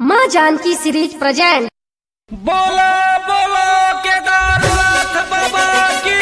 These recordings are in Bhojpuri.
माँ जानकी सीरीज प्रेजेंट बोलो बोलो केदारनाथ बाबा की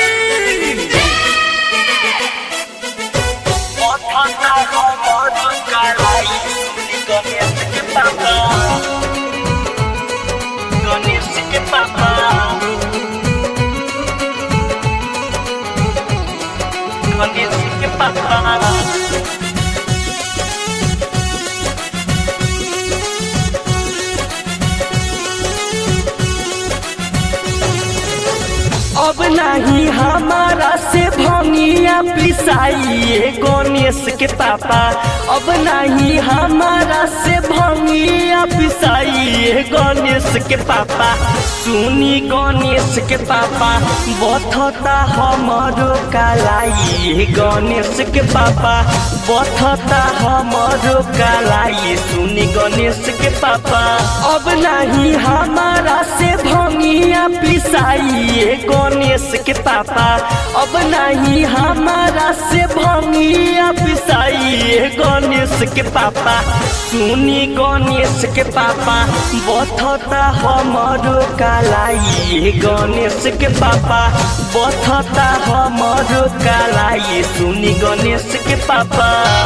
अब नहीं हमारा से भंगिया पिसाइए गणेश के पापा अब नहीं हमारा से भंगिया पिसाइए गणेश के पापा सुनी गणेश के पापा बथता हमारो कालाई गणेश के पापा बथता हमारो कालाई सुनी गणेश के पापा अब नहीं हमारा से भंगिया पिसाइए गणेश के पापा अब नहीं हमारा से भंगिया पिसाइए गणेश के पापा सुनी गणेश के पापा बथता हमारो कालाई गणेश के पापा बथता हमारो कालाई सुनी गणेश के पापा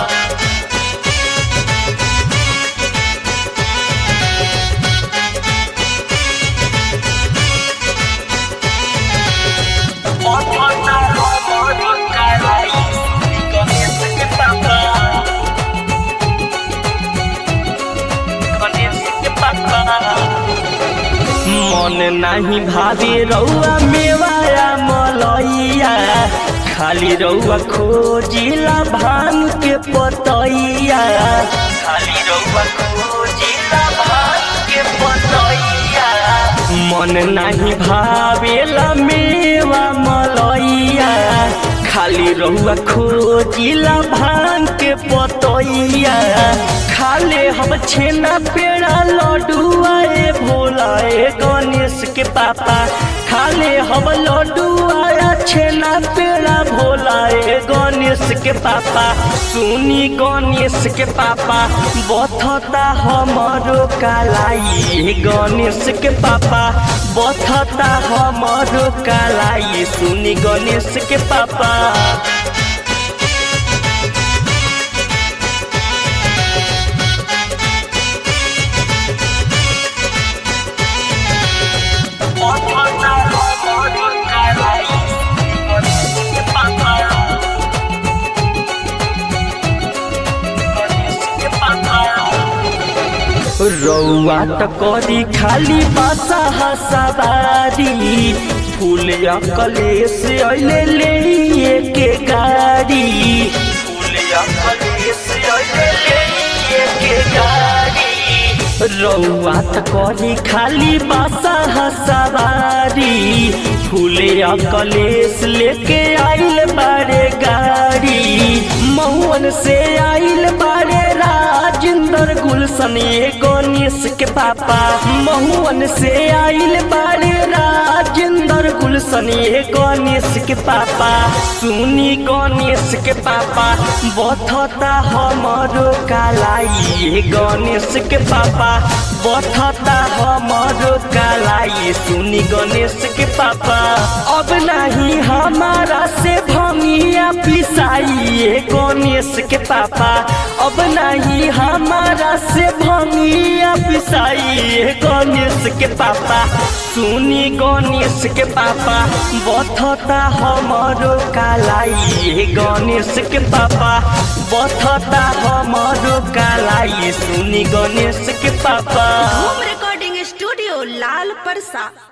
मन नाही भावे रौआ मेवाया मलैया खाली रौआ खोजिला भांग के पतैया खाली रौआ खोजिला भांग के पतैया मन नाही भावेला मेवा मलैया खाली रहुआ खोजिला भांग के पतैया खाले हम छेना पेड़ा लड्डुआ ए भोला ए गणेश के पापा खाले हम लड्डुआ छेना पेड़ा भोला ए गणेश के पापा सुनी गणेश के पापा बथता हमारो कालाई गणेश के पापा बथता हमारो कालाई सुनी गणेश के पापा रौआ त करी खाली बासा हसबारी फूल कलेस अइले ले के गाड़ी फूल कलेस अइले ले के गाड़ी रौआ त करी खाली बासा हसबारी फूल कलेस लेके आइल बारे गाड़ी महुअन से आइल बारे राजेंद्र गुलशन ये गणेश के पापा महुअन से आइल बारे राजेंद्र गुलशन ये गणेश के पापा सुनी गणेश के पापा बथता हमारो कालाई गणेश के पापा बथता हमारो कालाई सुनी गणेश के पापा अब नहीं हमारा से भंगिया पिसाइए गणेश के पापा अब नहीं हमारा से भंगिया पिसाइए गणेश के पापा सुनी गणेश के पापा बथता हमारो कालाई गणेश के पापा बथता हमारो कालाई सुनी गणेश के पापा होम रिकॉर्डिंग स्टूडियो लाल परसा